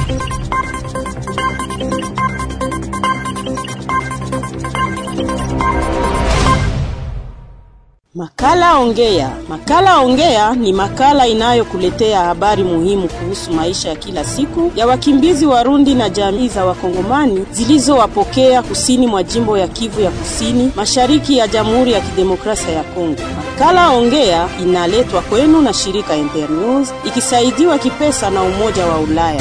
Makala Ongea. Makala Ongea ni makala inayokuletea habari muhimu kuhusu maisha ya kila siku ya wakimbizi Warundi na jamii za Wakongomani zilizowapokea kusini mwa jimbo ya Kivu ya Kusini, mashariki ya Jamhuri ya Kidemokrasia ya Kongo. Makala Ongea inaletwa kwenu na shirika Internews ikisaidiwa kipesa na Umoja wa Ulaya.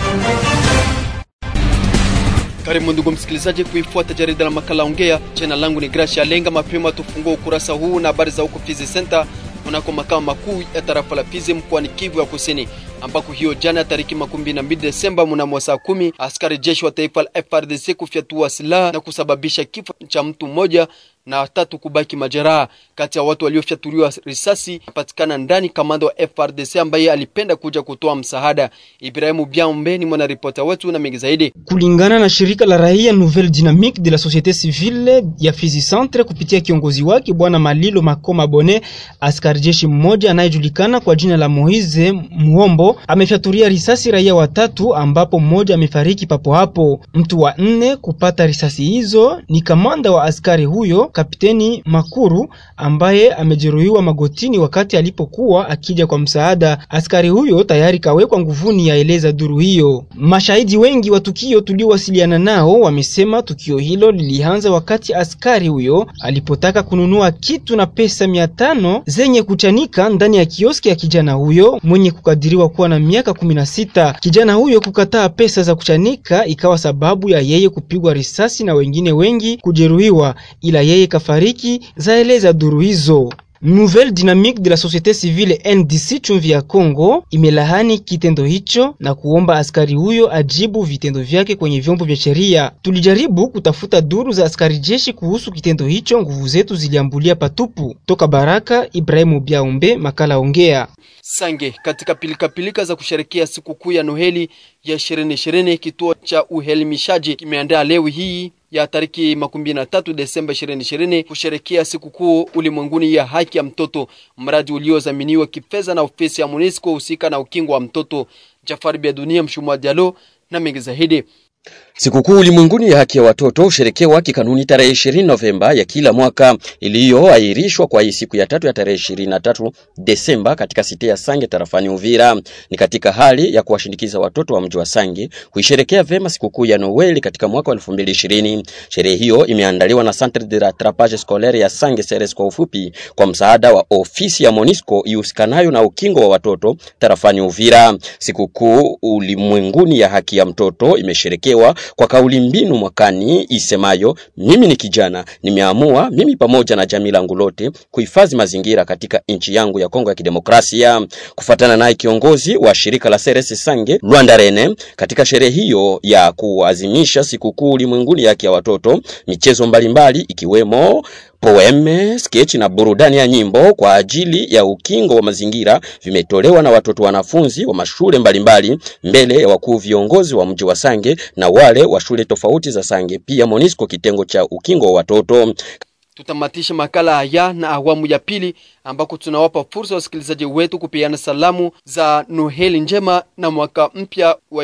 Karibu ndugu msikilizaji kuifuata jarida la makala ongea. Jina langu ni Gracia Lenga. Mapema tufungua ukurasa huu na habari za huko Fizi Center kunako makao makuu ya tarafa la Fizi mkoani Kivu ya Kusini, ambako hiyo jana tariki makumi na mbili Desemba mnamo saa kumi askari jeshi wa taifa la FRDC kufyatua silaha na kusababisha kifo cha mtu mmoja na watatu kubaki majeraha. Kati ya watu waliofyatuliwa risasi patikana ndani kamanda wa FRDC ambaye alipenda kuja kutoa msaada. Ibrahimu Biambe ni mwanaripota wetu na mengi zaidi. Kulingana na shirika la raia Nouvelle Dynamique de la Société Civile ya Fizi Centre kupitia kiongozi wake bwana Malilo Makoma Bone, askari jeshi mmoja anayejulikana kwa jina la Moize Muombo amefyatulia risasi raia watatu, ambapo mmoja amefariki papo hapo. Mtu wa nne kupata risasi hizo ni kamanda wa askari huyo Kapiteni Makuru ambaye amejeruhiwa magotini wakati alipokuwa akija kwa msaada. Askari huyo tayari kawekwa nguvuni, yaeleza duru hiyo. Mashahidi wengi wa tukio tuliowasiliana nao wamesema tukio hilo lilianza wakati askari huyo alipotaka kununua kitu na pesa mia tano zenye kuchanika ndani ya kioski ya kijana huyo mwenye kukadiriwa kuwa na miaka kumi na sita. Kijana huyo kukataa pesa za kuchanika ikawa sababu ya yeye kupigwa risasi na wengine wengi kujeruhiwa, ila yeye kafariki, zaeleza duru hizo. Nouvelle Dynamique de la Société Civile NDC chumvi ya Kongo imelahani kitendo hicho na kuomba askari huyo ajibu vitendo vyake kwenye vyombo vya sheria. Tulijaribu kutafuta duru za askari jeshi kuhusu kitendo hicho, nguvu zetu ziliambulia patupu. Toka Baraka, Ibrahimu Biaumbe, makala ongea. Sange katika pilikapilika za kusherekea sikukuu ya Noheli ya 2020 kituo cha uhelimishaji kimeandaa leo hii ya tariki makumi na tatu Desemba 2020 kusherekea sikukuu ulimwenguni ya haki ya mtoto, mradi uliozaminiwa kifedha na ofisi ya MONUSCO husika na ukingo wa mtoto. Jafari Bia Dunia Mshumwa Dialo na mengi zaidi. Sikukuu ulimwenguni ya haki ya watoto husherekewa kikanuni tarehe 20 Novemba ya kila mwaka, iliyoahirishwa kwa hii siku ya tatu ya tarehe 23 Desemba katika site ya Sange tarafani Uvira. Ni katika hali ya kuwashindikiza watoto wa mji wa Sange kuisherekea vema sikukuu ya Noeli katika mwaka wa 2020. Sherehe hiyo imeandaliwa na Centre de rattrapage scolaire ya Sange Seres kwa ufupi, kwa msaada wa ofisi ya Monisco ihusikanayo na ukingo wa watoto tarafani Uvira. Sikukuu ulimwenguni ya haki ya mtoto imesherekewa kwa kauli mbinu mwakani isemayo mimi ni kijana, nimeamua mimi pamoja na jamii langu lote kuhifadhi mazingira katika nchi yangu ya Kongo ya Kidemokrasia. Kufuatana naye kiongozi wa shirika la Seres Sange Rwanda Rene, katika sherehe hiyo ya kuadhimisha sikukuu ulimwenguni ya haki ya watoto, michezo mbalimbali ikiwemo poeme, sketch na burudani ya nyimbo kwa ajili ya ukingo wa mazingira vimetolewa na watoto wanafunzi wa mashule mbalimbali mbele ya wakuu viongozi wa mji wa Sange na wale wa shule tofauti za Sange, pia Monisco kitengo cha ukingo wa watoto. Tutamatisha makala haya na awamu ya pili ambako tunawapa fursa wasikilizaji wetu kupeana salamu za Noheli njema na mwaka mpya wa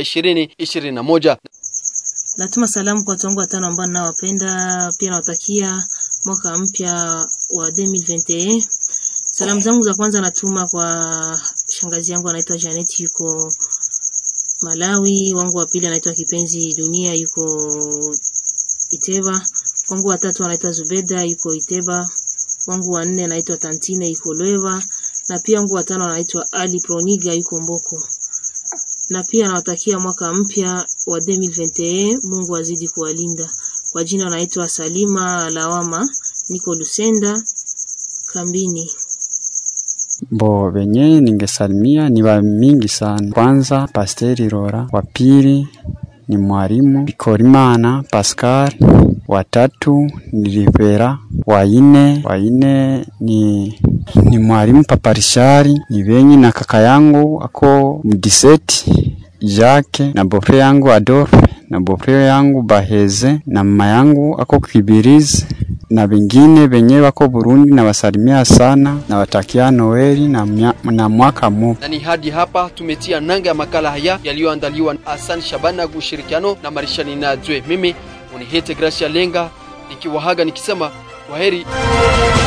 2021. Natuma salamu kwa watu wangu watano ambao ninawapenda, pia nawatakia mwaka mpya wa 2021. Salamu zangu za kwanza natuma kwa shangazi yangu anaitwa Janet yuko Malawi, wangu wa pili anaitwa Kipenzi Dunia yuko Iteba, wangu wa tatu anaitwa Zubeda yuko Iteba, wangu wa nne anaitwa Tantine yuko Lweva, na pia wangu wa tano anaitwa Ali Proniga yuko Mboko. Na pia nawatakia mwaka mpya wa 2021, Mungu azidi kuwalinda. Kwa jina naitwa Salima Lawama, niko Lusenda kambini. Bo wenye ningesalimia ni wa mingi sana. Kwanza Pasteri Rora, wa pili ni mwalimu Bikorimana Pascal, wa tatu ni Rivera, wa ine wa ine ni ni mwalimu Paparishari, ni venyi na kaka yangu ako mdiseti Jacques na bofre yangu Adolphe na bofre yangu Baheze na mama yangu ako Kibirizi na vingine venye wako Burundi na wasalimia sana na watakia Noeli na, mya, na mwaka mpya. Na ni hadi hapa tumetia nanga ya makala haya yaliyoandaliwa na Hassan Shabana kwa ushirikiano na Marishani Nadzwe. Mimi unihete Gracia Lenga nikiwahaga nikisema kwaheri.